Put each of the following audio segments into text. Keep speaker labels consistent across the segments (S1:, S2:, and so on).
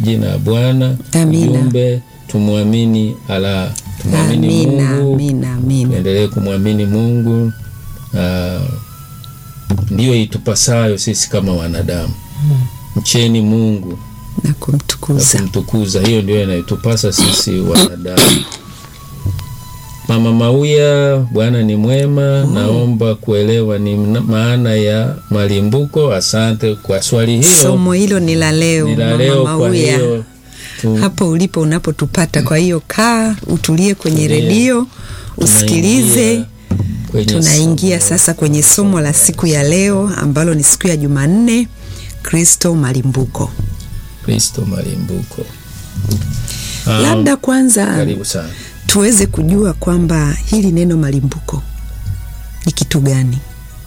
S1: jina ya Bwana.
S2: Amina.
S1: Ujumbe tumwamini ala, tumwamini
S2: Amina,
S1: Mungu,
S2: amina, amina.
S1: tuendelee kumwamini Mungu. Ah, ndiyo itupasayo sisi kama wanadamu. Mcheni Mungu
S2: Na
S1: na
S2: kumtukuza.
S1: kumtukuza. Hiyo ndio inayotupasa sisi wanadamu. Mama Mauya, Bwana ni mwema. Naomba kuelewa ni mna- maana ya malimbuko. Asante kwa swali hilo,
S2: Somo hilo ni la leo,
S1: ni la
S2: Mama
S1: leo. Kwa
S2: Mauya.
S1: hiyo tu,
S2: hapo ulipo unapotupata. Kwa hiyo kaa utulie kwenye
S1: Tulia.
S2: redio usikilize.
S1: tunaingia kwenye
S2: Tunaingia
S1: somo.
S2: sasa kwenye somo la siku ya leo ambalo ni siku ya Jumanne, Kristo malimbuko.
S1: Kristo malimbuko. Ah,
S2: Labda kwanza
S1: karibu sana.
S2: tuweze kujua kwamba hili neno malimbuko ni kitu gani.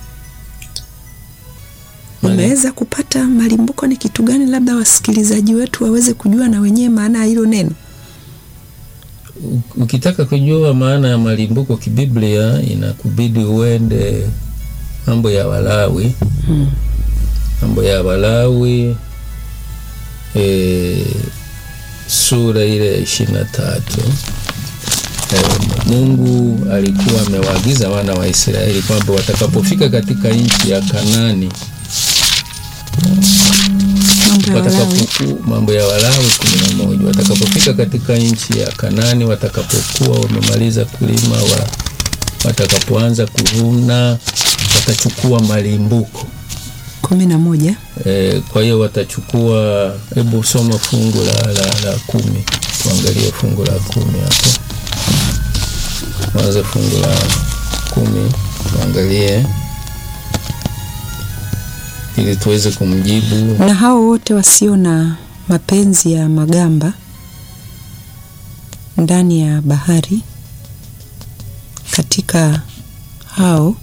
S1: Mali-
S2: Umeweza kupata malimbuko ni kitu gani? Labda wasikilizaji wetu waweze kujua na wenyewe maana ya hilo neno.
S1: U- Ukitaka kujua maana ya malimbuko kibiblia, inakubidi uende mambo ya Walawi, mambo ya Walawi e, sura ile ya ishirini na tatu. E, Mungu alikuwa amewaagiza wana wa Israeli kwamba watakapofika katika nchi ya Kanani
S2: Mambo ya Walawi.
S1: watakapoku mambo ya Walawi kumi na moja watakapofika katika nchi ya Kanani, watakapokuwa wamemaliza kulima wa, watakapoanza kuvuna, watachukua malimbuko
S2: kumi na moja
S1: e, kwa hiyo watachukua. Hebu soma fungu la, la, la kumi, tuangalie fungu la kumi hapo, tuanze fungu la kumi tuangalie, ili tuweze kumjibu
S2: na hao wote wasio na mapenzi ya magamba ndani ya bahari, katika hao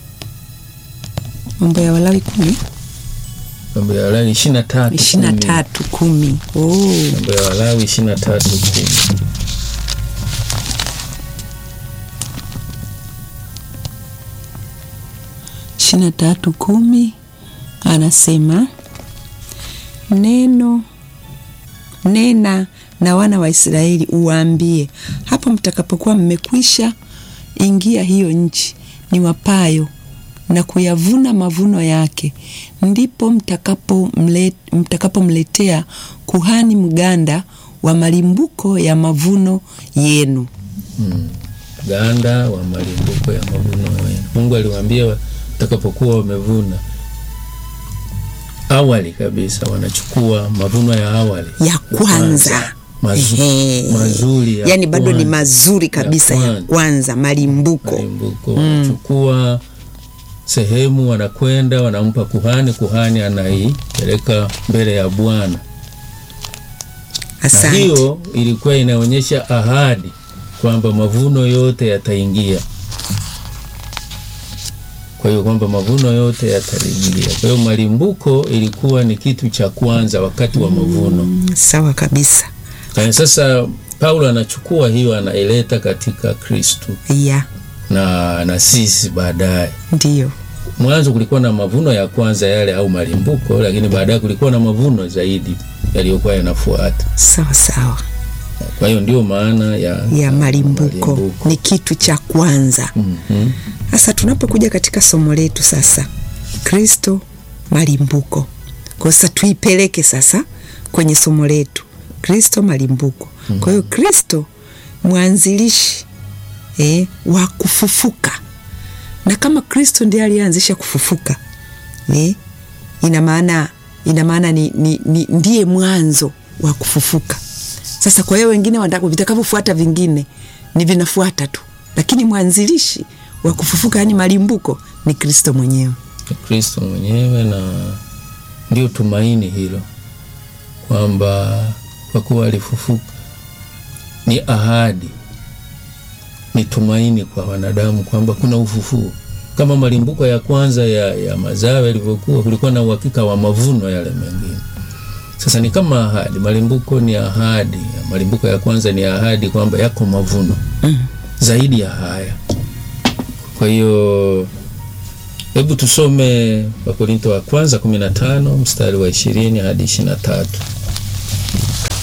S2: mambo ya Walawi kumi
S1: mambo ya Walawi ishirini na tatu
S2: ishirini na
S1: kumi.
S2: tatu kumi. Oh,
S1: Mambo ya Walawi ishirini na tatu kumi.
S2: ishirini na tatu kumi anasema neno nena na wana wa Israeli uwaambie, hapo mtakapokuwa mmekwisha ingia hiyo nchi ni wapayo na kuyavuna mavuno yake, ndipo mtakapomle- mtakapomletea kuhani mganda wa malimbuko ya mavuno yenu.
S1: Ganda wa malimbuko ya mavuno yenu. Mungu aliwaambia watakapokuwa wamevuna awali kabisa, wanachukua mavuno ya awali
S2: ya kwanza
S1: Mazu,
S2: Ehe.
S1: mazuri ya
S2: yani bado ni
S1: kwanza.
S2: mazuri kabisa ya
S1: kwanza.
S2: kwanza, malimbuko
S1: malimbuko wanachukua sehemu, wanakwenda wanampa kuhani, kuhani anaipeleka mbele ya Bwana. na
S2: asante
S1: hiyo ilikuwa inaonyesha ahadi kwamba mavuno yote yataingia. Kwa hiyo kwamba mavuno yote yataingia. Kwa hiyo malimbuko ilikuwa ni kitu cha kwanza wakati wa mavuno.
S2: sawa kabisa
S1: Na sasa Paulo anachukua hiyo anaileta katika Kristo
S2: ya
S1: na, na sisi baadaye.
S2: ndiyo
S1: Mwanzo kulikuwa na mavuno ya kwanza yale au malimbuko, lakini baadaye kulikuwa na mavuno zaidi yaliyokuwa yanafuata.
S2: sawa sawa
S1: Kwa hiyo ndio maana ya,
S2: ya malimbuko ni kitu cha kwanza
S1: Mhm.
S2: sasa tunapokuja katika somo letu sasa kristo malimbuko kwa sasa tuipeleke sasa kwenye somo letu kristo malimbuko kwa hiyo kristo mwanzilishi eh, wa kufufuka na kama kristo ndiye aliyeanzisha kufufuka eh, ina maana ina maana ni, ni, ni, ndiye mwanzo wa kufufuka sasa kwa hiyo wengine wanataka- vitakavyofuata vingine ni vinafuata tu lakini mwanzilishi wa kufufuka yani malimbuko ni kristo mwenyewe
S1: Ni Kristo mwenyewe, na ndio tumaini hilo kwamba kwa kuwa alifufuka, ni ahadi, ni tumaini kwa wanadamu kwamba kuna ufufuo. Kama malimbuko ya kwanza ya, ya mazao yalivyokuwa, kulikuwa na uhakika wa mavuno yale mengine. Sasa ni kama ahadi, malimbuko ni ahadi. Malimbuko ya kwanza ni ahadi kwamba yako mavuno zaidi ya haya. Kwa hiyo hebu tusome Wakorinto wa kwanza 15 mstari wa 20 hadi 23.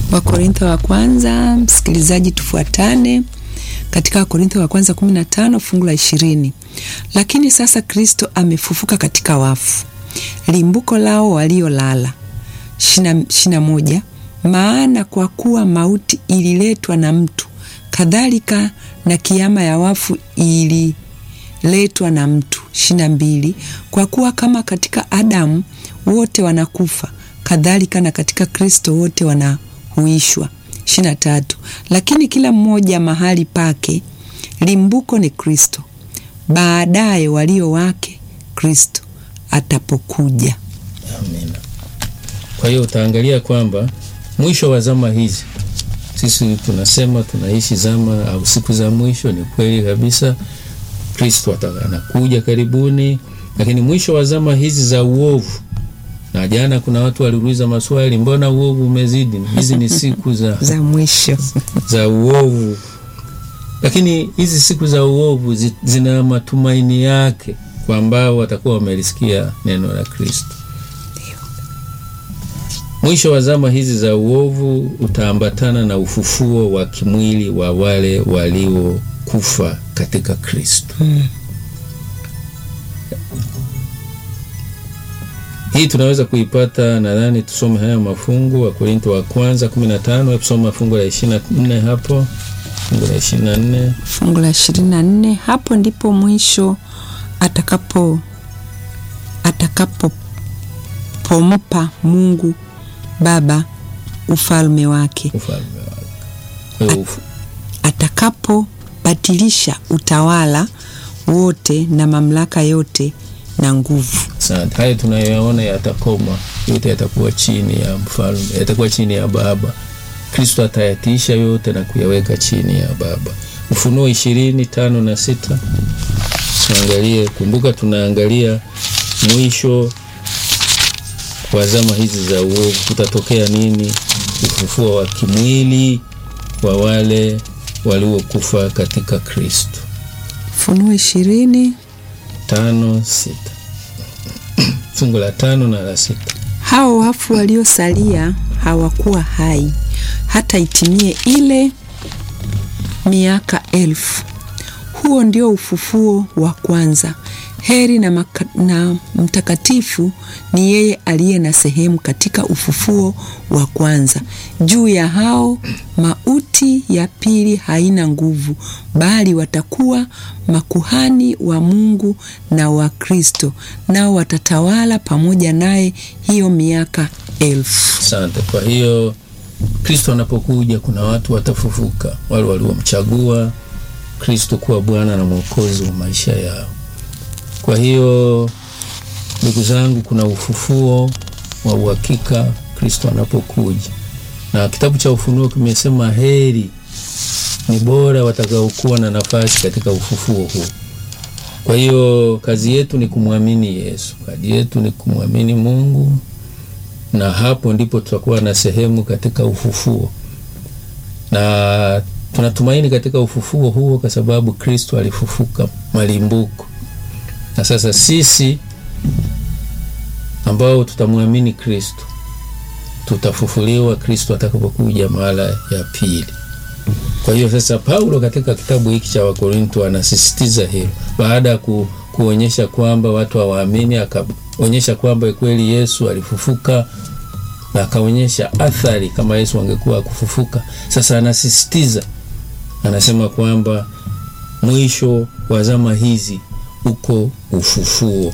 S2: Wakorintho wa kwanza, msikilizaji, tufuatane katika Wakorintho wa kwanza 15 fungu la ishirini. Lakini sasa Kristo amefufuka katika wafu, limbuko lao waliolala. ishirini na moja. Maana kwa kuwa mauti ililetwa na mtu, kadhalika na kiama ya wafu ililetwa na mtu. ishirini na mbili. Kwa kuwa kama katika Adamu wote wanakufa, kadhalika na katika Kristo wote wanahuishwa. ishirini na tatu. Lakini kila mmoja mahali pake, limbuko ni Kristo, baadaye walio wake Kristo atapokuja.
S1: Amina. Kwa hiyo utaangalia kwamba mwisho wa zama hizi, sisi tunasema tunaishi zama au siku za mwisho. Ni kweli kabisa, Kristo anakuja karibuni, lakini mwisho wa zama hizi za uovu na jana kuna watu waliuliza maswali, mbona uovu umezidi? Hizi ni siku za,
S2: za mwisho
S1: za uovu, lakini hizi siku za uovu zi, zina matumaini yake kwa ambao watakuwa wamelisikia neno la Kristo. Mwisho wa zama hizi za uovu utaambatana na ufufuo wa kimwili wa wale waliokufa katika Kristo.
S2: hmm.
S1: Hii tunaweza kuipata, nadhani tusome haya mafungu wa Korinto wa kwanza 15, tusome fungu la 24 hapo, fungu la 24,
S2: fungu la 24. Hapo ndipo mwisho atakapo atakapopompa Mungu Baba ufalme wake,
S1: ufalme wake
S2: At, atakapobatilisha utawala wote na mamlaka yote na nguvu.
S1: Asante. Haya tunayoyaona yatakoma, yote yatakuwa chini ya mfalme, yatakuwa chini ya Baba. Kristo atayatiisha yote na kuyaweka chini ya Baba. Ufunuo ishirini tano na sita tuangalie. Kumbuka tunaangalia mwisho wa zama hizi za uovu, kutatokea nini? Ufufuo wa kimwili wa wale waliokufa katika Kristo.
S2: Ufunuo ishirini
S1: tano sita fungu la tano na la sita.
S2: Hao wafu waliosalia hawakuwa hai hata itimie ile miaka elfu. Huo ndio ufufuo wa kwanza. Heri na, maka, na mtakatifu ni yeye aliye na sehemu katika ufufuo wa kwanza. Juu ya hao mauti ya pili haina nguvu, bali watakuwa makuhani wa Mungu na wa Kristo, nao watatawala pamoja naye hiyo miaka elfu.
S1: Asante. Kwa hiyo Kristo anapokuja, kuna watu watafufuka, wale waliomchagua Kristo kuwa Bwana na Mwokozi wa maisha yao. Kwa hiyo ndugu zangu, kuna ufufuo wa uhakika Kristo anapokuja, na kitabu cha Ufunuo kimesema heri ni bora watakaokuwa na nafasi katika ufufuo huu. Kwa hiyo kazi yetu ni kumwamini Yesu, kazi yetu ni kumwamini Mungu, na hapo ndipo tutakuwa na sehemu katika ufufuo, na tunatumaini katika ufufuo huo kwa sababu Kristo alifufuka malimbuko na sasa sisi ambao tutamwamini Kristo tutafufuliwa Kristo atakapokuja mara ya pili. Kwa hiyo sasa, Paulo katika kitabu hiki cha Wakorinto anasisitiza hilo, baada ya ku, kuonyesha kwamba watu hawaamini, akaonyesha kwamba kweli Yesu alifufuka na akaonyesha athari kama Yesu angekuwa akufufuka. Sasa anasisitiza, anasema kwamba mwisho wa zama hizi uko ufufuo.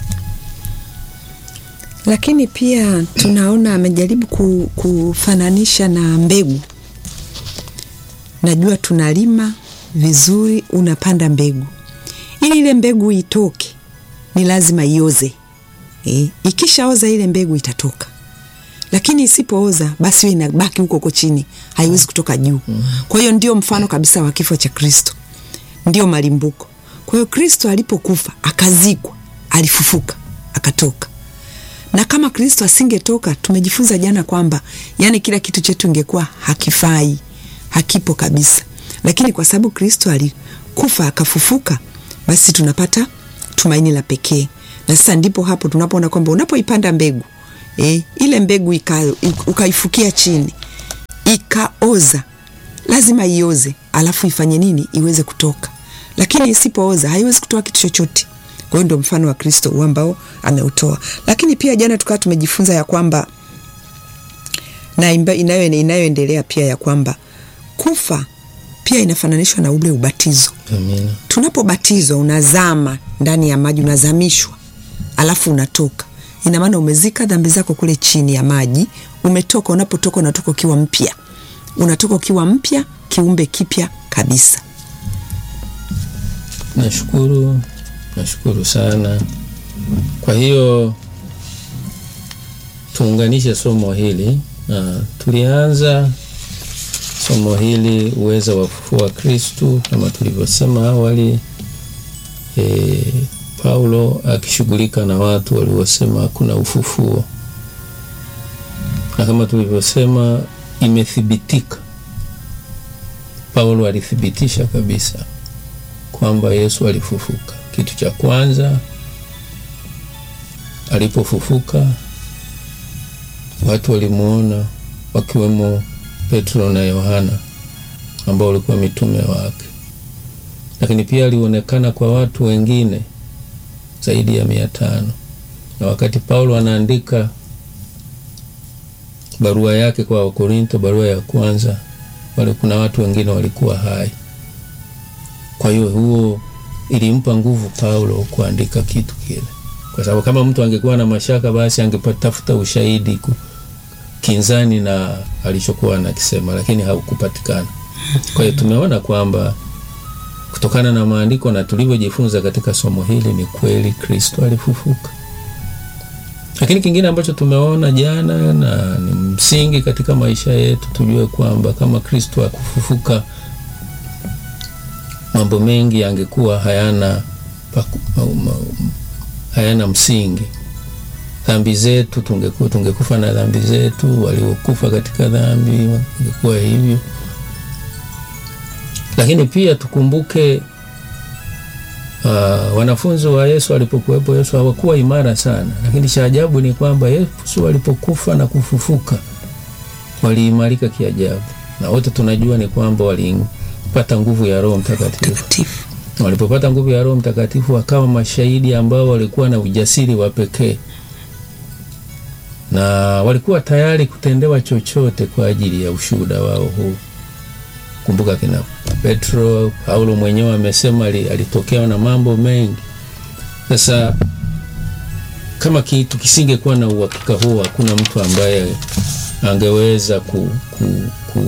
S2: Lakini pia tunaona amejaribu kufananisha na mbegu. Najua tunalima vizuri, unapanda mbegu, ili ile mbegu itoke ni lazima ioze. E, ikishaoza ile mbegu itatoka, lakini isipooza basi inabaki huko huko chini, haiwezi kutoka juu. Kwa hiyo ndio mfano kabisa wa kifo cha Kristo, ndio malimbuko. Kwa hiyo Kristo alipokufa akazikwa, alifufuka akatoka. Na kama Kristo asingetoka, tumejifunza jana kwamba yani kila kitu chetu ingekuwa hakifai, hakipo kabisa. Lakini kwa sababu Kristo alikufa akafufuka, basi tunapata tumaini la pekee. Na sasa ndipo hapo tunapoona kwamba unapoipanda mbegu eh, ile mbegu ukaifukia chini ikaoza, lazima ioze, alafu ifanye nini? Iweze kutoka, lakini isipooza haiwezi kutoa kitu chochote. Kwa hiyo ndio mfano wa Kristo huu ambao ameutoa. Lakini pia jana tukawa tumejifunza ya kwamba na inayo inayoendelea pia ya kwamba kufa pia inafananishwa na ule ubatizo.
S1: Amina.
S2: Tunapobatizwa unazama ndani ya maji, unazamishwa alafu unatoka, ina maana umezika dhambi zako kule chini ya maji, umetoka. Unapotoka unatoka ukiwa mpya, unatoka ukiwa mpya, kiumbe kipya kabisa.
S1: Nashukuru, nashukuru sana. Kwa hiyo tuunganishe somo hili na tulianza somo hili uweza wa ufufuo wa Kristu kama tulivyosema awali. E, Paulo akishughulika na watu waliosema hakuna ufufuo, na kama tulivyosema imethibitika. Paulo alithibitisha kabisa kwamba Yesu alifufuka. Kitu cha kwanza alipofufuka, watu walimuona wakiwemo Petro na Yohana ambao walikuwa mitume wake, lakini pia alionekana kwa watu wengine zaidi ya mia tano. Na wakati Paulo anaandika barua yake kwa Wakorinto, barua ya kwanza, wale kuna watu wengine walikuwa hai. Kwa hiyo huo ilimpa nguvu Paulo kuandika kitu kile, kwa sababu kama mtu angekuwa na mashaka, basi angepatafuta ushahidi kinzani na alichokuwa anakisema, lakini haukupatikana. Kwa hiyo tumeona kwamba kutokana na maandiko na tulivyojifunza katika somo hili, ni kweli Kristo alifufuka. Lakini kingine ambacho tumeona jana na ni msingi katika maisha yetu, tujue kwamba kama Kristo akufufuka, mambo mengi yangekuwa hayana paku, ma, ma, hayana msingi dhambi zetu tungekuwa tungekufa na dhambi zetu, waliokufa katika dhambi ingekuwa hivyo. Lakini pia tukumbuke, uh, wanafunzi wa Yesu walipokuwepo, Yesu hawakuwa imara sana, lakini cha ajabu ni kwamba Yesu alipokufa na kufufuka waliimarika kiajabu, na wote tunajua ni kwamba walipata nguvu ya Roho Mtakatifu. Walipopata nguvu ya Roho Mtakatifu wakawa mashahidi ambao walikuwa na ujasiri wa pekee na walikuwa tayari kutendewa chochote kwa ajili ya ushuhuda wao huu. Kumbuka kina Petro, Paulo mwenyewe amesema alitokewa na mambo mengi. Sasa kama kitu kisingekuwa na uhakika huo, hakuna mtu ambaye angeweza ku, ku, ku,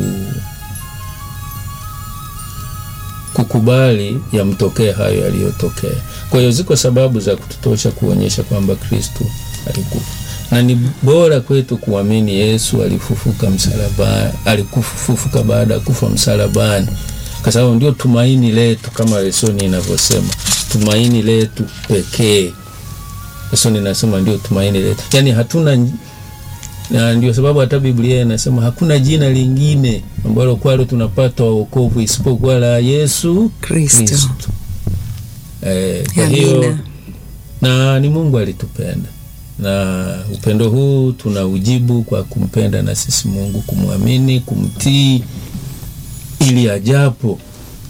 S1: kukubali yamtokee hayo yaliyotokea. Kwa hiyo ziko sababu za kututosha kuonyesha kwamba Kristu alikufa na ni bora kwetu kuamini Yesu alifufuka msalabani, alikufufuka baada ya kufa msalabani, kwa sababu ndio tumaini letu, kama lesoni inavyosema, tumaini letu pekee. Lesoni inasema ndio tumaini letu, yaani hatuna, na ndio sababu hata Biblia inasema hakuna jina lingine ambalo kwalo tunapata wokovu isipokuwa la Yesu
S2: Kristo.
S1: Eh, kwa hiyo na ni Mungu alitupenda na upendo huu tuna ujibu kwa kumpenda na sisi Mungu, kumwamini, kumtii, ili ajapo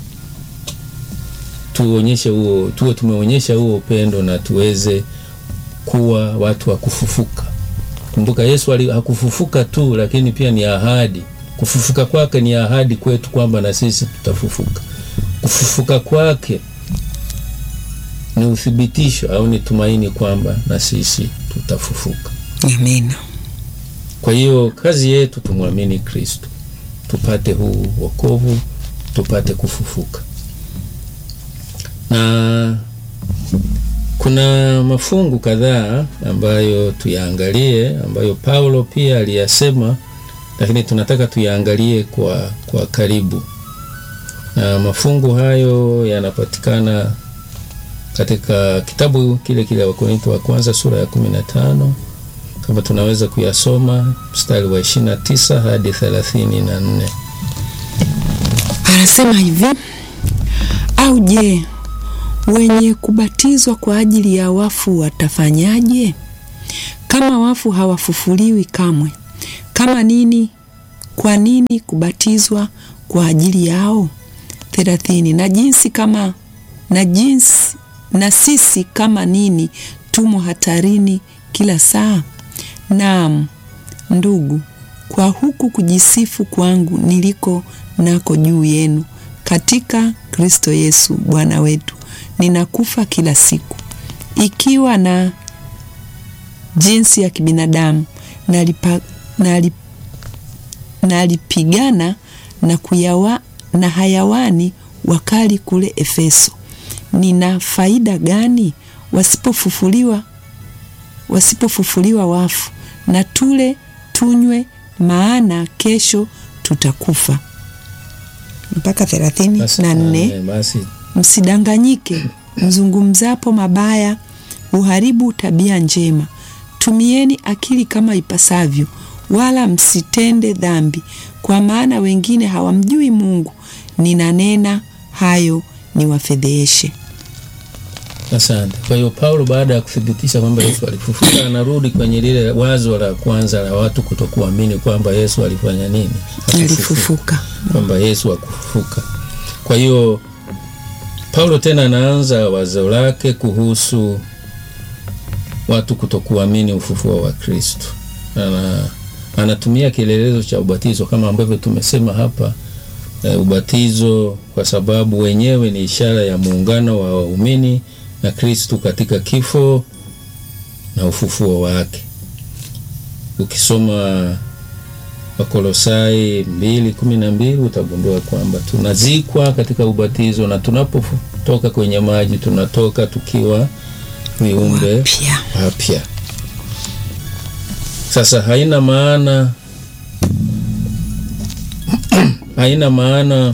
S1: tuonyeshe huo, tuwe tumeonyesha huo upendo na tuweze kuwa watu wa kufufuka. Kumbuka Yesu hakufufuka tu, lakini pia ni ahadi. Kufufuka kwake ni ahadi kwetu kwamba na sisi tutafufuka. Kufufuka kwake ni uthibitisho au ni tumaini kwamba na sisi tutafufuka.
S2: Amina.
S1: Kwa hiyo kazi yetu tumwamini Kristo, tupate huu wokovu, tupate kufufuka. Na kuna mafungu kadhaa ambayo tuyaangalie, ambayo Paulo pia aliyasema, lakini tunataka tuyaangalie kwa, kwa karibu, na mafungu hayo yanapatikana katika kitabu kile kile Wakorintho wa kwanza sura ya kumi na tano kama tunaweza kuyasoma mstari wa ishirini na tisa hadi thelathini na nne.
S2: Anasema hivi: au je, wenye kubatizwa kwa ajili ya wafu watafanyaje? Kama wafu hawafufuliwi kamwe, kama nini kwa nini kubatizwa kwa ajili yao? thelathini. Na jinsi kama na jinsi na sisi kama nini tumo hatarini kila saa. Naam ndugu, kwa huku kujisifu kwangu niliko nako juu yenu katika Kristo Yesu Bwana wetu, ninakufa kila siku, ikiwa na jinsi ya kibinadamu nalipa, nalip, nalipigana na, kuyawa, na hayawani wakali kule Efeso. Nina faida gani wasipofufuliwa wasipofufuliwa wafu? Na tule tunywe, maana kesho tutakufa. Mpaka thelathini na nne.
S1: Basi
S2: Msidanganyike mzungumzapo mabaya, uharibu tabia njema. Tumieni akili kama ipasavyo, wala msitende dhambi, kwa maana wengine hawamjui Mungu. Ninanena hayo niwafedheheshe.
S1: Asante. Kwa hiyo Paulo baada ya kuthibitisha kwamba Yesu alifufuka, anarudi kwenye lile wazo la kwanza la watu kutokuamini kwamba Yesu alifanya nini?
S2: Alifufuka.
S1: Kwamba Yesu akufufuka. Kwa hiyo Paulo tena anaanza wazo lake kuhusu watu kutokuamini ufufuo wa Kristo. Ana, anatumia kielelezo cha ubatizo kama ambavyo tumesema hapa e, ubatizo kwa sababu wenyewe ni ishara ya muungano wa waumini na Kristu katika kifo na ufufuo wake. Ukisoma Wakolosai mbili kumi na mbili utagundua kwamba tunazikwa katika ubatizo na tunapotoka kwenye maji tunatoka tukiwa viumbe
S2: Wapya.
S1: wapya. Sasa haina maana haina maana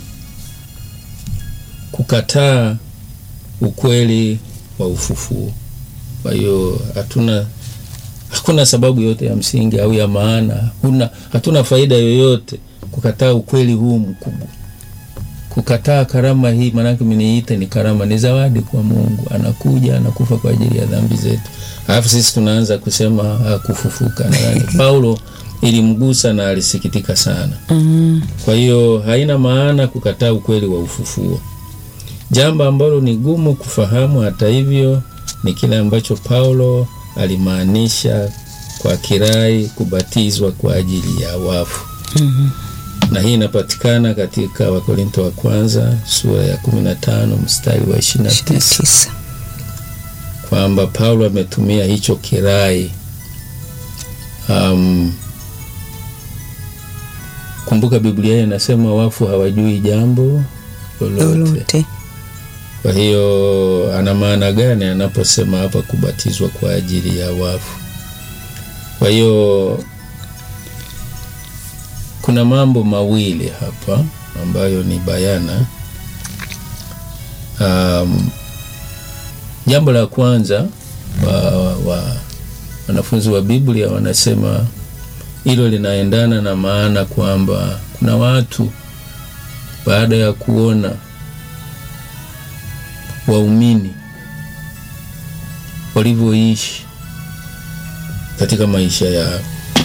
S1: kukataa ukweli wa ufufuo. Kwa hiyo hatuna hakuna sababu yote ya msingi au ya maana, hakuna hatuna faida yoyote kukataa ukweli huu mkubwa, kukataa karama hii. Maanake mniite ni karama, ni zawadi kwa Mungu, anakuja anakufa kwa ajili ya dhambi zetu, alafu sisi tunaanza kusema hakufufuka. Nadhani Paulo ilimgusa na alisikitika sana.
S2: Mm.
S1: Kwa hiyo haina maana kukataa ukweli wa ufufuo. Jambo ambalo ni gumu kufahamu, hata hivyo, ni kile ambacho Paulo alimaanisha kwa kirai kubatizwa kwa ajili ya wafu.
S2: Mhm.
S1: Na hii inapatikana katika Wakorinto wa kwanza sura ya 15 mstari wa 29
S2: tisa.
S1: kwamba Paulo ametumia hicho kirai. Um, kumbuka Biblia inasema wafu hawajui jambo lolote.
S2: Lolote.
S1: Kwa hiyo ana maana gani anaposema hapa kubatizwa kwa ajili ya wafu? Kwa hiyo kuna mambo mawili hapa ambayo ni bayana. Um, jambo la kwanza wa, wa, wanafunzi wa Biblia wanasema hilo linaendana na maana kwamba kuna watu baada ya kuona waumini walivyoishi katika maisha yao.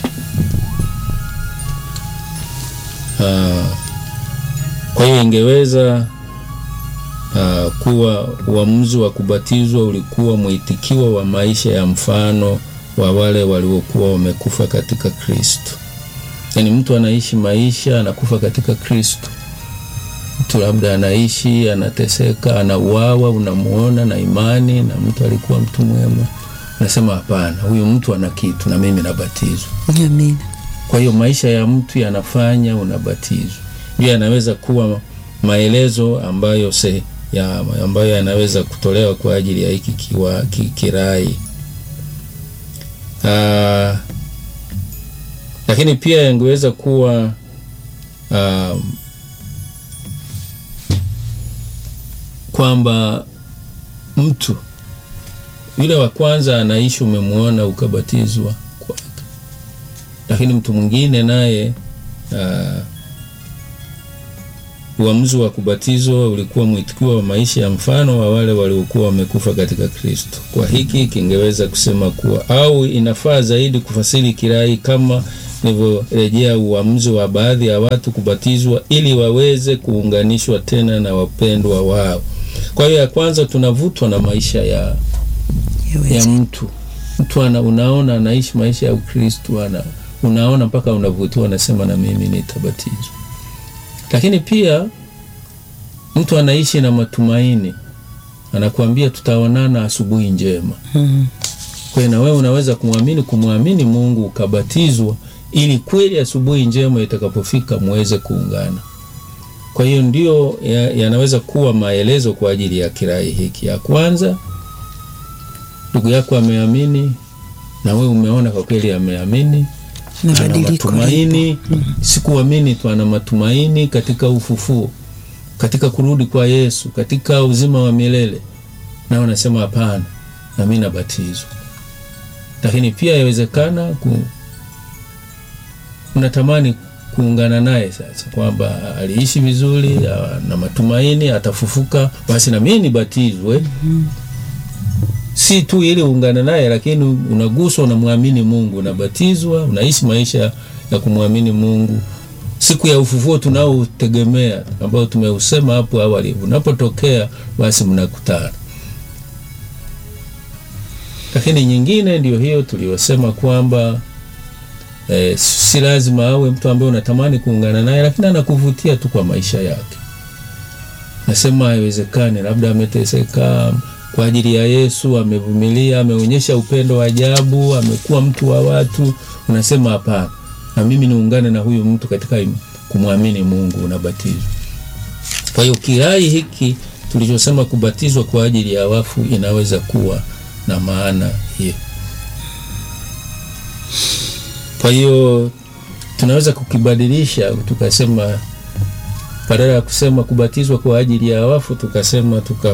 S1: Ah, Kwa hiyo ingeweza ah, kuwa uamuzi wa kubatizwa ulikuwa mwitikio wa maisha ya mfano wa wale waliokuwa wamekufa katika Kristo. Yaani mtu anaishi maisha anakufa katika Kristo mtu labda anaishi anateseka, anauawa, unamuona na imani, na mtu alikuwa mtu mwema, unasema hapana, huyu mtu ana kitu, na mimi nabatizwa.
S2: Amina.
S1: Kwa hiyo maisha ya mtu yanafanya unabatizwa, ndio yanaweza kuwa maelezo ambayo se, ya, ambayo yanaweza kutolewa kwa ajili ya hiki kiwa ki, kirai. Ah, lakini pia yangeweza kuwa ah, kwamba mtu yule wa kwanza anaishi, umemwona ukabatizwa kwake, lakini mtu mwingine naye uh, uamuzi wa kubatizwa ulikuwa mwitikio wa maisha ya mfano wa wale waliokuwa wamekufa katika Kristo. Kwa hiki kingeweza kusema kuwa au inafaa zaidi kufasiri kirai kama nilivyorejea uamuzi wa baadhi ya watu kubatizwa ili waweze kuunganishwa tena na wapendwa wao. Kwa hiyo ya kwanza tunavutwa na maisha ya, ya
S2: Yaweza.
S1: mtu mtu ana, unaona anaishi maisha ya Ukristo ana unaona mpaka unavutiwa, unasema na mimi nitabatizwa. Lakini pia mtu anaishi na matumaini, anakuambia tutaonana asubuhi njema.
S2: Mm.
S1: Kwa hiyo na wewe unaweza kumwamini kumwamini Mungu ukabatizwa, ili kweli asubuhi njema itakapofika muweze kuungana. Kwa hiyo ndio ya- yanaweza kuwa maelezo kwa ajili ya kirai hiki. Ya kwanza, ndugu yako ameamini na wewe umeona kwa kweli ameamini,
S2: Na
S1: ana
S2: badiliko
S1: matumaini. Sikuamini tu, ana matumaini katika ufufuo, katika kurudi kwa Yesu, katika uzima wa milele, na unasema hapana, na mimi nabatizwa. Lakini pia yawezekana ku, unatamani kuungana naye sasa, kwamba aliishi vizuri na matumaini atafufuka, basi na mimi nibatizwe si tu ili uungane naye, lakini unaguswa, unamwamini Mungu, unabatizwa, unaishi maisha ya kumwamini Mungu. Siku ya ufufuo tunaotegemea, ambao tumeusema hapo awali, unapotokea basi mnakutana. Lakini nyingine ndio hiyo tuliyosema kwamba eh, si lazima awe mtu ambaye unatamani kuungana naye, lakini anakuvutia tu kwa maisha yake. Nasema haiwezekani, labda ameteseka kwa ajili ya Yesu, amevumilia, ameonyesha upendo wa ajabu, amekuwa mtu wa watu. Unasema hapana, na mimi niungane na huyu mtu katika im- kumwamini Mungu, unabatizwa. Kwa hiyo kirai hiki tulichosema kubatizwa kwa ajili ya wafu inaweza kuwa na maana hiyo. Kwa hiyo tunaweza kukibadilisha tukasema, badala ya kusema kubatizwa kwa ajili ya wafu, tukasema tuka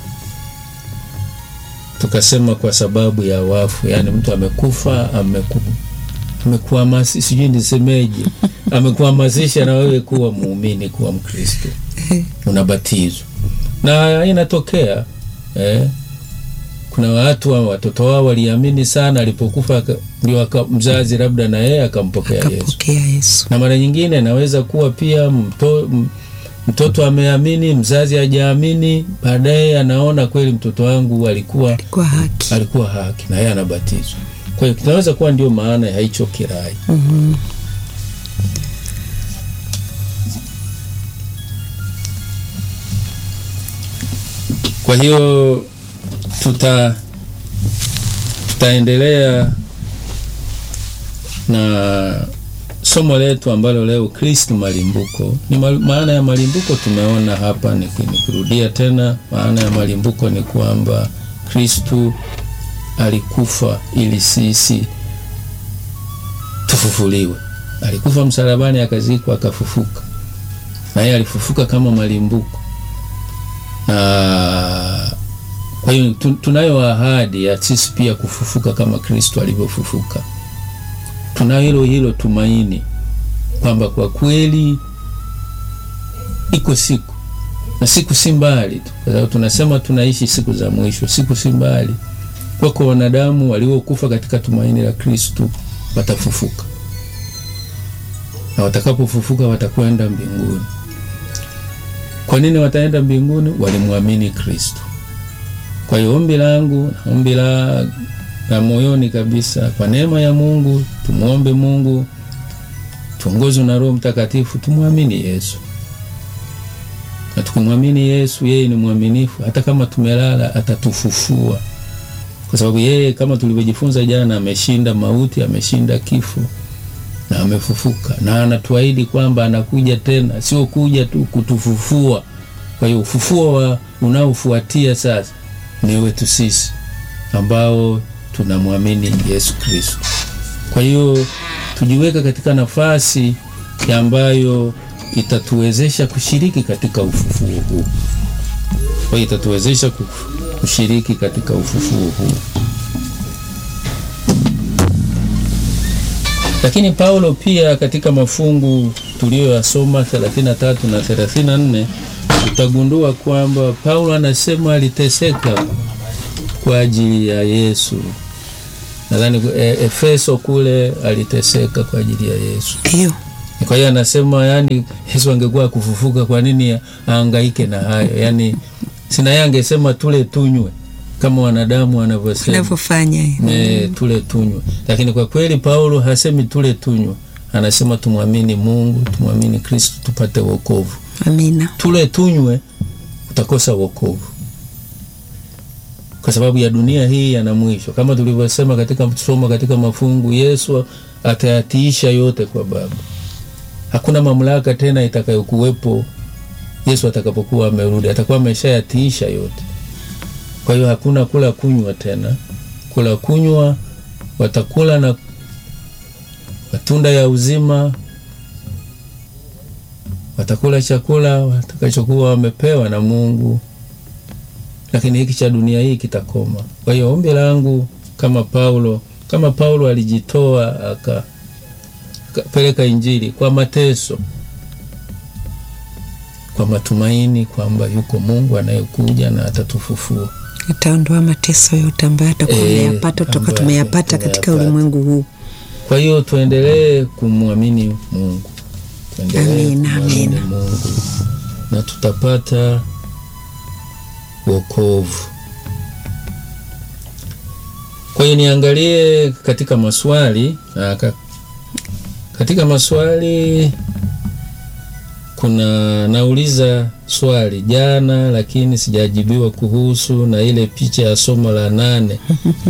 S1: tukasema kwa sababu ya wafu, yaani mtu amekufa, ameku amekuhamasi, sijui nisemeje, amekuhamasisha na wewe kuwa muumini, kuwa Mkristo, unabatizwa na inatokea eh, kuna watu wa watoto wao waliamini sana, alipokufa aka- ndio aka- mzazi labda na yeye akampokea Yesu
S2: Akapokea Yesu.
S1: na mara nyingine inaweza kuwa pia mto, m- mtoto ameamini, mzazi hajaamini, baadaye anaona kweli mtoto wangu alikuwa
S2: Kwa haki.
S1: alikuwa haki na yeye anabatizwa. Kwa hiyo kinaweza kuwa ndio maana ya hicho kirai.
S2: Mhm.
S1: Kwa hiyo tuta tutaendelea na somo letu ambalo leo Kristo malimbuko ni ma- maana ya malimbuko tumeona hapa. niki- Nikirudia tena, maana ya malimbuko ni kwamba Kristu alikufa ili sisi tufufuliwe. Alikufa msalabani, akazikwa, akafufuka, na yeye alifufuka kama malimbuko na kwa hiyo tu- tunayo ahadi ya sisi pia kufufuka kama Kristo alivyofufuka. Tunayo hilo hilo tumaini kwamba kwa kweli iko siku na siku si mbali tu, kwa sababu tunasema tunaishi siku za mwisho. Siku si mbali, wako wanadamu waliokufa katika tumaini la Kristo watafufuka, na watakapofufuka watakwenda mbinguni. Kwa nini wataenda mbinguni? Walimwamini Kristo. Kwa hiyo ombi langu na ombi la, la moyoni kabisa, kwa neema ya Mungu tumwombe Mungu tuongozwe na Roho Mtakatifu, tumwamini Yesu, na tukimwamini Yesu, yeye ni mwaminifu. Hata kama tumelala, atatufufua kwa sababu yeye, kama tulivyojifunza jana, ameshinda mauti, ameshinda kifo na amefufuka, na anatuahidi kwamba anakuja tena, sio kuja tu kutufufua. Kwa hiyo ufufuo wa unaofuatia sasa ni wetu sisi ambao tunamwamini Yesu Kristo. Kwa hiyo tujiweka katika nafasi ya ambayo itatuwezesha kushiriki katika ufufuo huu. Kwa hiyo itatuwezesha kuf- kushiriki katika ufufuo huu. Lakini Paulo pia katika mafungu tuliyoyasoma 33 na 34 utagundua kwamba Paulo anasema aliteseka kwa ajili ya Yesu. nadhani e, Efeso kule aliteseka kwa ajili ya Yesu.
S2: Ndio.
S1: Kwa hiyo anasema yani, Yesu angekuwa kufufuka, kwa nini aangaike na hayo? Yani sina yeye angesema tule tunywe kama wanadamu wanavyosema
S2: Unavyofanya.
S1: e, tule tunywe, lakini kwa kweli Paulo hasemi tule tunywe, anasema tumwamini Mungu, tumwamini Kristo tupate wokovu.
S2: Amina.
S1: Tule tunywe, utakosa wokovu kwa sababu ya dunia hii yana mwisho, kama tulivyosema katika somo katika mafungu. Yesu atayatiisha yote kwa Baba. Hakuna mamlaka tena itakayokuwepo Yesu atakapokuwa amerudi, atakuwa ameshayatiisha yote. Kwa hiyo hakuna kula kunywa tena. Kula kunywa, watakula na matunda ya uzima, watakula chakula watakachokuwa wamepewa na Mungu lakini hiki cha dunia hii kitakoma. Kwa hiyo ombi langu kama Paulo, kama Paulo alijitoa akapeleka Injili kwa mateso, kwa matumaini kwamba yuko Mungu anayekuja na atatufufua.
S2: Ataondoa mateso yote ambayo atakuwa
S1: Eh,
S2: ameyapata toka
S1: ambayo
S2: tumeyapata katika
S1: tumeyapata.
S2: ulimwengu huu.
S1: Kwa hiyo tuendelee kumwamini Mungu, tuendelee
S2: Amina,
S1: kumwamini
S2: amina.
S1: Mungu na tutapata wokovu. Kwa hiyo niangalie katika maswali na ka, katika maswali kuna nauliza swali jana, lakini sijajibiwa kuhusu na ile picha ya somo la nane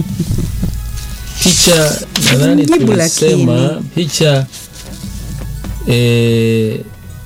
S1: picha nadhani
S2: Jibu
S1: tulisema
S2: lakini.
S1: picha e,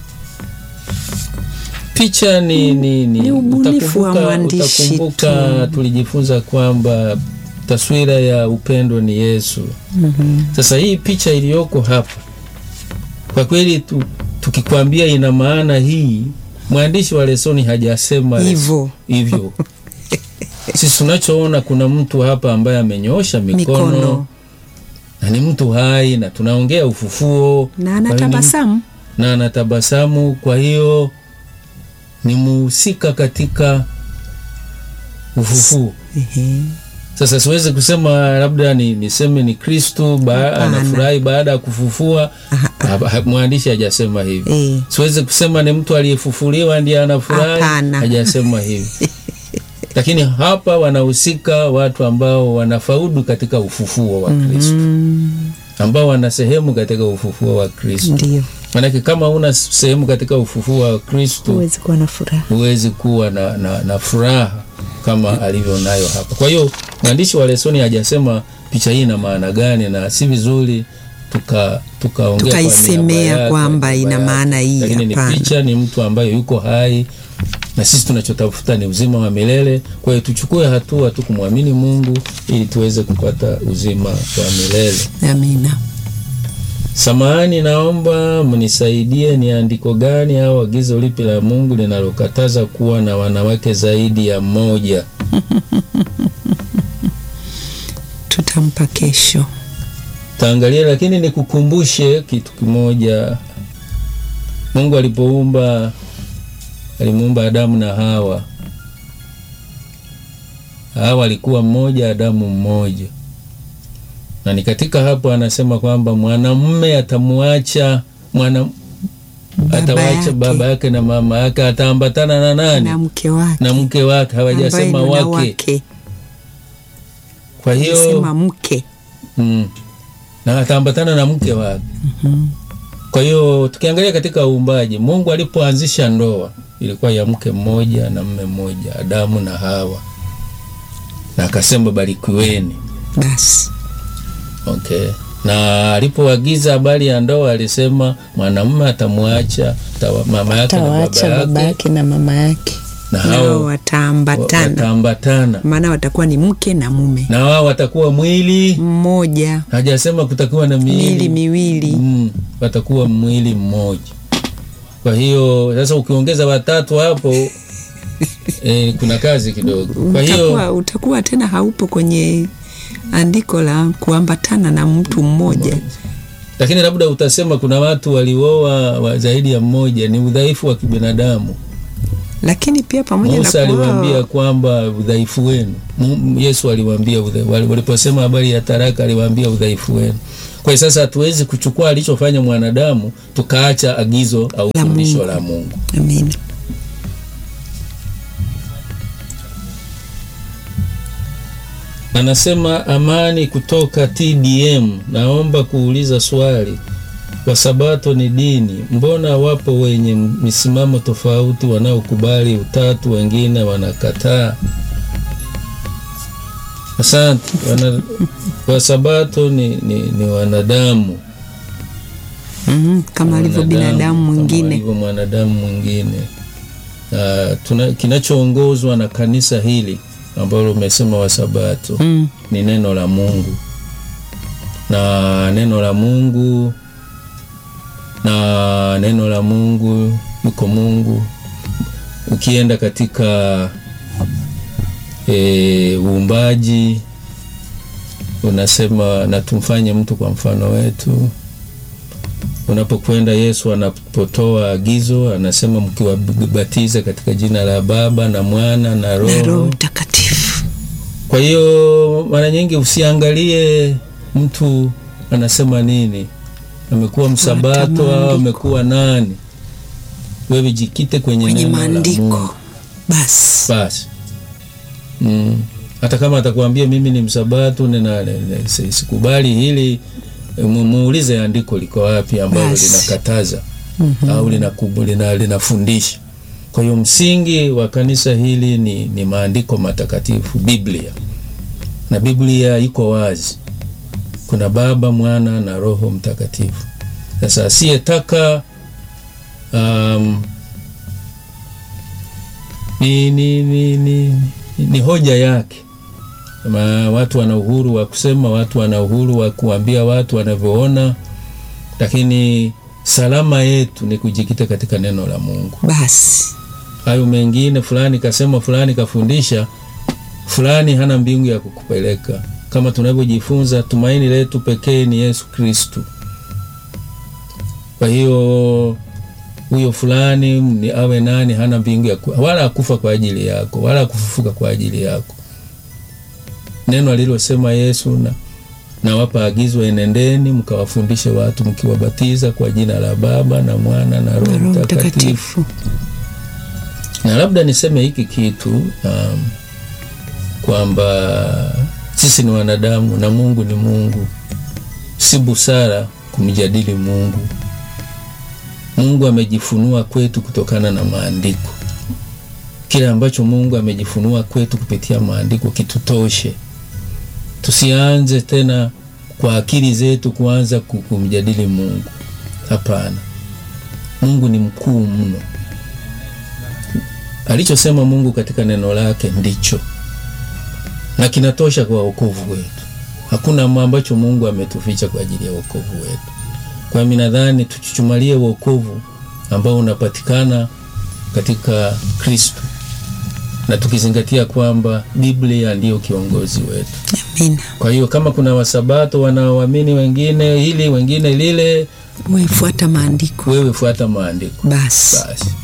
S1: picha ni, ni, ni,
S2: Ni ubunifu wa
S1: utakumbuka-
S2: mwandishi
S1: utakumbuka tulijifunza kwamba taswira ya upendo ni Yesu. Sasa hii picha iliyoko hapa kwa kweli tu, tukikwambia ina maana hii, mwandishi wa lesoni hajasema
S2: Hivyo.
S1: hivyo. Sisi tunachoona kuna mtu hapa ambaye amenyoosha mikono,
S2: Mikono.
S1: na ni mtu hai na tunaongea ufufuo
S2: Na
S1: Kwa hiyo ni-
S2: anatabasamu.
S1: na anatabasamu. Kwa hiyo ni muhusika katika ufufuo.
S2: Ehe.
S1: Sasa siwezi kusema labda ni niseme ni Kristu ba,
S2: Hapana.
S1: anafurahi baada ya kufufua. Ha- ha- Mwandishi hajasema hivi.
S2: Eh.
S1: Siwezi kusema ni mtu aliyefufuliwa ndiye anafurahi,
S2: Hapana.
S1: hajasema hivi. Lakini hapa wanahusika watu ambao wanafaudu katika ufufuo wa Kristo, ambao wana sehemu katika ufufuo wa Kristo.
S2: Ndio.
S1: Manake kama una sehemu katika ufufuo wa Kristo
S2: Huwezi kuwa na furaha.
S1: huwezi kuwa na, na, na furaha kama alivyo nayo hapa. Kwa hiyo mwandishi wa lesoni hajasema picha hii ina maana gani, na si vizuri tuka tukaongea kwa
S2: Tukaisemea
S1: niaba yake,
S2: kwamba
S1: niaba
S2: ina
S1: yake.
S2: maana hii,
S1: Lakini ni
S2: hapana.
S1: picha, ni mtu ambaye yuko hai na sisi tunachotafuta ni uzima wa milele. Kwa hiyo tuchukue hatua tu kumwamini Mungu ili tuweze kupata uzima wa milele.
S2: Amina.
S1: Samahani, naomba mnisaidie, ni andiko gani au agizo lipi la Mungu linalokataza kuwa na wanawake zaidi ya mmoja?
S2: Tutampa kesho.
S1: Taangalia, lakini nikukumbushe kitu kimoja. Mungu alipoumba alimuumba Adamu na Hawa. Hawa alikuwa mmoja, Adamu mmoja, na ni katika hapo anasema kwamba mwanamume atamuacha mwana
S2: Baba
S1: atawacha
S2: yake.
S1: baba yake na mama yake, ataambatana na nani?
S2: Na mke wake.
S1: Na mke wake.
S2: ambaye
S1: Hawajasema
S2: ni
S1: wake.
S2: wake.
S1: Kwa hiyo
S2: Sema mke.
S1: mm, na ataambatana na mke wake. Kwa hiyo tukiangalia katika uumbaji, Mungu alipoanzisha ndoa ilikuwa ya mke mmoja na mme mmoja, Adamu na Hawa, na akasema barikiweni.
S2: Basi.
S1: Okay. Na alipoagiza habari ya ndoa alisema mwanamume atamwacha tawa- mama yake na
S2: Tawacha
S1: baba
S2: baba
S1: yake
S2: yake na mama yake.
S1: na
S2: Nao
S1: hao
S2: wataambatana.
S1: wataambatana
S2: Maana watakuwa ni mke na mume.
S1: na wao watakuwa mwili.
S2: Mmoja.
S1: Hajasema kutakuwa na
S2: Miili
S1: miili
S2: miwili.
S1: mm, watakuwa mwili mmoja. Kwa hiyo sasa ukiongeza watatu hapo eh, kuna kazi kidogo. Kwa hiyo
S2: Utakuwa, utakuwa tena haupo kwenye andiko la kuambatana na mtu mmoja.
S1: lakini labda utasema kuna watu walioa wa zaidi ya mmoja, ni udhaifu wa kibinadamu.
S2: lakini pia pamoja
S1: Musa
S2: na
S1: aliwaambia
S2: kuwa
S1: kwamba udhaifu wenu. Mu- Yesu aliwaambia udha- wali- waliposema habari ya taraka aliwaambia udhaifu wenu. Kwa hiyo sasa hatuwezi kuchukua alichofanya mwanadamu tukaacha agizo au
S2: La
S1: fundisho
S2: Mungu.
S1: la Mungu.
S2: amina
S1: Anasema Amani kutoka TDM, naomba kuuliza swali. Wasabato ni dini, mbona wapo wenye misimamo tofauti wanaokubali utatu, wengine wanakataa? Asante. Wana, Wasabato ni, ni, ni wanadamu
S2: Mhm, kama alivyo binadamu
S1: kama
S2: mwingine
S1: alivyo mwanadamu mwingine. Ah, tuna kinachoongozwa na kanisa hili ambalo umesema Wasabato
S2: mm.
S1: ni neno la Mungu na neno la Mungu na neno la Mungu yuko Mungu. Ukienda katika e, uumbaji unasema na tumfanye mtu kwa mfano wetu. Unapokwenda Yesu anapotoa agizo anasema mkiwabatiza katika jina la Baba na Mwana na
S2: na Roho
S1: Roho
S2: Mtakatifu
S1: kwa hiyo mara nyingi usiangalie mtu anasema nini, amekuwa msabato au
S2: maandiko.
S1: amekuwa nani. Wewe jikite kwenye,
S2: kwenye
S1: neno la Mungu
S2: maandiko basi
S1: basi. Mm. Hata kama atakwambia mimi ni msabato nina, nina, si- sikubali hili, mu- muulize andiko liko wapi ambalo
S2: Basi.
S1: linakataza au linakubu- lina- linafundisha. Kwa hiyo msingi wa kanisa hili ni, ni maandiko matakatifu, Biblia, na Biblia iko wazi, kuna Baba, Mwana na Roho Mtakatifu. Sasa asiyetaka um, ni, ni, ni, ni, ni hoja yake. Ma, watu wana uhuru wa kusema, watu wana uhuru wa kuambia watu wanavyoona, lakini salama yetu ni kujikita katika neno la Mungu.
S2: basi
S1: Hayo mengine, fulani kasema, fulani kafundisha, fulani hana mbingu ya kukupeleka. Kama tunavyojifunza, tumaini letu pekee ni Yesu Kristu. Kwa hiyo huyo fulani ni awe nani, hana mbingu ya ku, wala akufa kwa ajili yako, wala akufufuka kwa ajili yako. Neno alilosema Yesu na nawapa agizo, enendeni mkawafundishe watu mkiwabatiza kwa jina la Baba na Mwana na Roho
S2: na Roho
S1: Mtakatifu
S2: Mtakatifu
S1: na labda niseme hiki kitu um, kwamba sisi ni wanadamu na Mungu ni Mungu. Si busara kumjadili Mungu. Mungu amejifunua kwetu kutokana na maandiko. Kile ambacho Mungu amejifunua kwetu kupitia maandiko kitutoshe. Tusianze tena kwa akili zetu kuanza ku- kumjadili Mungu. Hapana, Mungu ni mkuu mno alichosema Mungu katika neno lake ndicho na kinatosha kwa wokovu wetu. Hakuna mambo ambacho Mungu ametuficha kwa ajili ya wokovu wetu. Kwa hiyo mimi nadhani tuchuchumalie wokovu ambao unapatikana katika Kristo na tukizingatia kwamba Biblia ndiyo kiongozi wetu.
S2: amina
S1: Kwa hiyo kama kuna wasabato wanaoamini wengine hili wengine lile,
S2: wefuata maandiko
S1: wewe fuata maandiko
S2: basi
S1: basi.